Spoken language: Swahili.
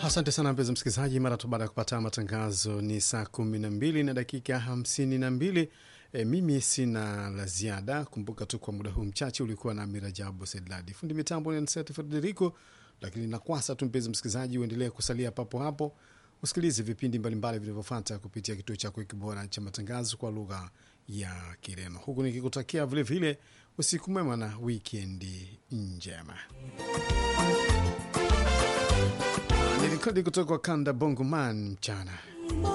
Asante sana mpenzi msikilizaji, mara tu baada ya kupata matangazo ni saa kumi na mbili na dakika hamsini na mbili. E, mimi sina la ziada. Kumbuka tu kwa muda huu mchache ulikuwa na Mirajabu Sedladi, fundi mitambo ni Anseti Frederico, lakini nakwasa tu mpenzi msikilizaji, uendelee kusalia papo hapo usikilize vipindi mbalimbali vinavyofuata kupitia kituo chako hiki bora cha matangazo kwa lugha ya Kireno, huku nikikutakia vilevile usiku mwema na wikendi njema. Nilikodi kutoka kwa kanda Bongoman mchana